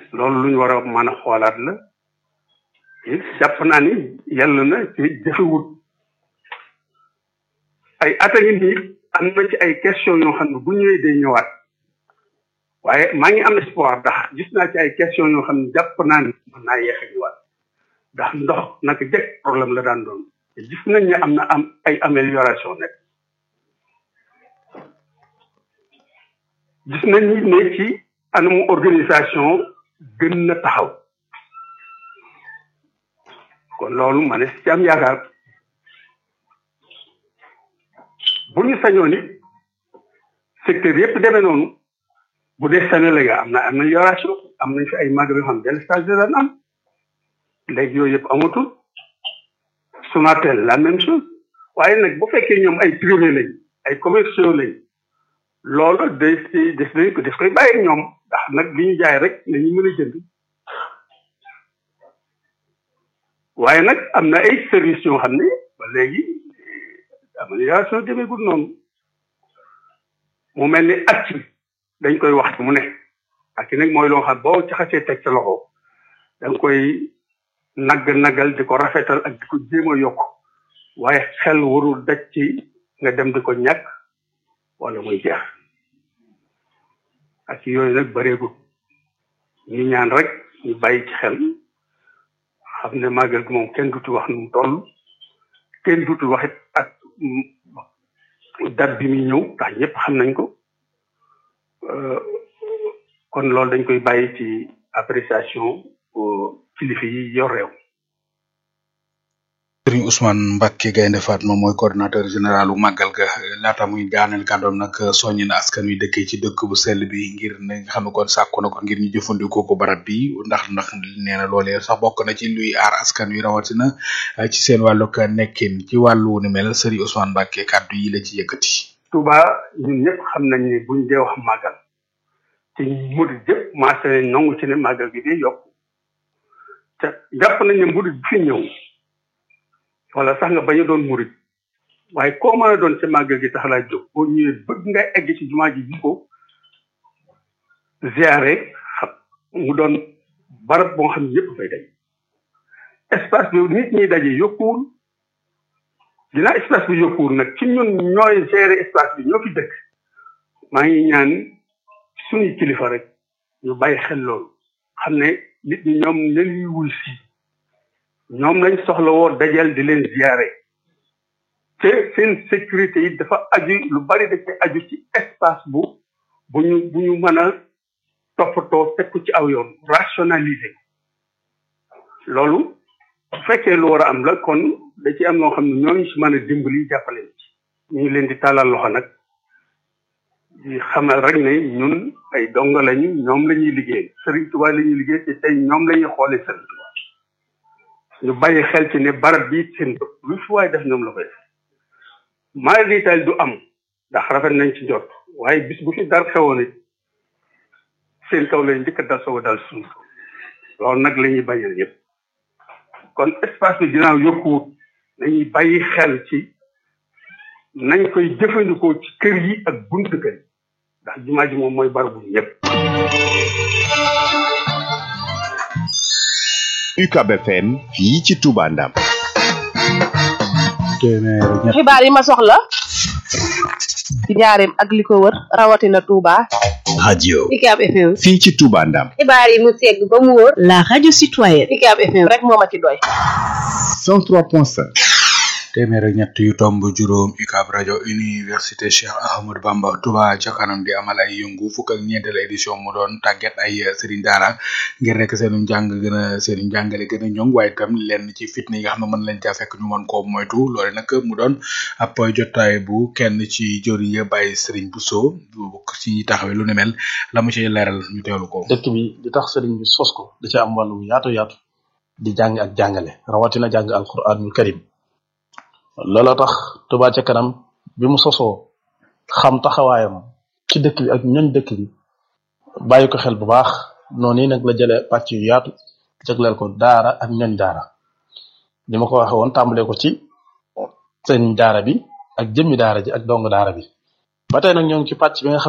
loolu lu ñu war a mën a xoolaat la it jàpp naa ni yàlla na ci jëfewut ay at a ngi nii am na ci ay question yoo xam ne bu ñëwee day ñëwaat waaye maa ngi am espoir ndax gis naa ci ay question yoo xam ne jàpp naa ni mën naa yeex a ñëwaat ndax ndox naka jëkk problème la daan doon te gis nañ ne am na am ay amélioration nekk gis nañ ni ne ci anamu organisation gën na taxaw kon loolu ma ne ci am yaakaar bu ñu sañoon it secteur yëpp demee noonu bu dee Sénégal ga am na amélioration am nañ fi ay magal yoo xam ne stage de daan am léegi yooyu yëpp amatul Sonatel la même chose waaye nag bu fekkee ñoom ay privé lañ ay commerciaux lañ loolu day si des nañ ko des koy bàyyi ñoom ndax nag li ñu jaay rek la ñu mën a jënd waaye nag am na ay services yoo xam ne ba léegi amélioration demeegul noonu mu mel ni at dañ koy wax mu ne ak nag mooy loo xam boo caxasee teg sa loxo da nga koy nagg naggal di ko rafetal ak di ko jéem a yokk waaye xel warul daj ci nga dem di ko ñàkk wala muy jeex ak yooyu nag bareegul ñu ñaan rek ñu bàyyi ci xel xam ne màggal gi moom kenn dutu wax nu mu toll kenn dutu waxit ak date bi muy ñëw ndax ñëpp xam nañ ko kon loolu dañ koy bàyyi ci appréciation kilifa yi yor réew Serigne Ousmane Mbacke Gaynde Fatma mooy coordinateur général u màggal ga laata muy daaneel kàddoom nag soññi na askan wi dëkkee ci dëkk bu sell bi ngir ne nga xam ne kon sàkku na ko ngir ñu jëfandikoo ko barab bi ndax ndax nee na loolee sax bokk na ci luy aar askan wi rawatina ci seen wàllug nekkin ci wàllu ni mel Serigne Ousmane Mbacke kàddu yi la ci yëkkati. Touba ñun ñëpp xam nañ ne buñ dee wax màggal te murid yëpp maase nañ nangu ci ne màggal gi day yokk te jàpp nañ ne murid bi fi ñëw wala sax nga bañ a doon murid waaye koo mën a doon ci màggal gi tax laa jóg boo ñëwee bëgg nga egg ci jumaa ji bi ko ziare xam mu doon barab boo xam ne yëpp fay day espace bi nit ñi daje yokkuwul dinaa espace bi yokkuwul nag ci ñun ñooy gérer espace bi ñoo fi dëkk maa ngi ñaan suñuy kilifa rek ñu bàyyi xel loolu xam ne nit ñi ñoom leen wuy si ñoom lañ soxla woo dajal di leen ziare te seen sécurité yi dafa aju lu bari da ci aju ci espace bu bu ñu bu ñu mën a toppatoo teg ko ci aw yoon rationaliser loolu bu fekkee lu war a am la kon da ci am loo xam ne ñooñu si mën a dimbali jàppale ci ñu ngi leen di tàllal loxo nag di xamal rek ne ñun ay donga lañu ñoom la ñuy liggéey Serigne Touba la ñuy liggéey te tey ñoom la ñuy xoolee Serigne Touba ñu bàyyi xel ci ne barab bi seen bopp lu fi waay def ñoom la koy def maa di tal du am ndax rafet nañ ci jot waaye bis bu fi dar xewoon it seen kaw lañ njëkk a dal soog a dal suñu loolu nag la ñuy bañal yëpp kon espace bi ginnaaw yokkuwut nañuy bàyyi xel ci nañ koy jëfandikoo ci kër yi ak buntu kër yi ndax jumaa ji moom mooy barabu ñëpp. UCAB FM fii ci Touba Ndam. xibaar yi ma soxla ci njaareem ak li ko wër rawatina Touba. radio UCAB FM. fii ci Touba Ndam. xibaar yi mu segg ba mu wóor. la radio citoyenne. UCAB FM rek moo ma ci doy. 103.5. téeméer ak ñett yu tomb juróom UCAB rajo université Cheikh Ahmadou Bamba Touba ca kanam di amal ay yëngu fukk ak ñeenteel édition mu doon tàggat ay sëriñ daara ngir rek seenu njàng gën a seenu njàngale gën a ñoŋ waaye itam lenn ci fitna yi nga xam ne mën lañ caa fekk ñu mën koo moytu loole nag mu doon ab jotaay bu kenn ci jëriñ ya bàyyi sëriñ Bousso bu ci taxawee lu ne mel la mu ci leeral ñu teewlu ko. dëkk bi di tax sëriñ bi sos ko da ci am wàllu yaatu yaatu di jàng ak jàngale rawatina jàng alquranul karim looloo tax Touba ca kanam bi mu sosoo xam taxawaayam ci dëkk bi ak ñoñ dëkk bi bàyyi ko xel bu baax noonu nag la jëlee pàcc yu yaatu jagleel ko daara ak ñoñ daara li ma ko waxe woon tàmbalee ko ci sëñ daara bi ak jëmmi daara ji ak dong daara bi ba tey nag ñoo ngi ci pàcc bi nga xam